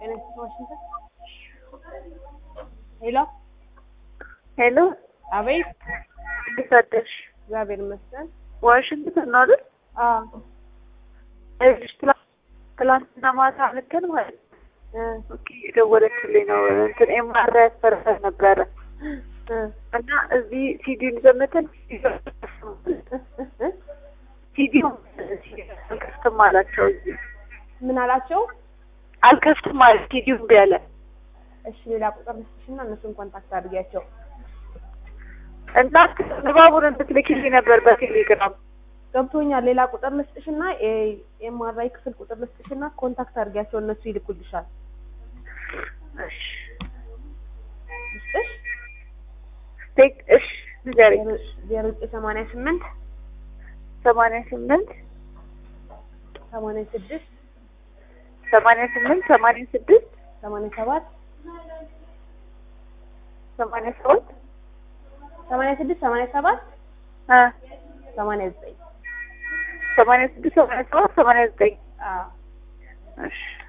ጤና ዋሽንግተን ሄሎ ሄሎ፣ አቤት። እንዴት አደርሽ? እግዚአብሔር ይመስገን። ዋሽንግተን ነው አይደል? አዎ እሺ፣ ትላ- ትላንትና ማታ ልከን ማለት ነው። እ ኦኬ፣ የደወለችልኝ ነው እንትን ኤምአርአይ ያስፈርሰን ነበረ እ እና እዚህ ሲዲውን ዘመተን ሲዲውን አልከፍትም አላቸው። እዚህ ምን አላቸው? አልከፍትም ማለት ሲዲውን እምቢ አለ እሺ ሌላ ቁጥር ልስጥሽና እነሱን ኮንታክት አድርጊያቸው። እና ንባቡን እንድትልኪልኝ ነበር በቴሌግራም ገብቶኛል። ሌላ ቁጥር ልስጥሽና የኤምአርአይ ክፍል ቁጥር ልስጥሽና ኮንታክት አድርጊያቸው እነሱ ይልኩልሻል። እሺ ልስጥሽ ቴክ እሺ ንገሪኝ ዜሮ ዘጠኝ ሰማንያ ስምንት ሰማንያ ስምንት ሰማንያ ስድስት ሰማንያ ስምንት ሰማንያ ስድስት ሰማንያ ሰባት ሰማንያ ሰባት ሰማንያ ስድስት ሰማንያ ሰባት እ ሰማንያ ዘጠኝ ሰማንያ ስድስት ሰማንያ ሰባት ሰማንያ ዘጠኝ አዎ እሺ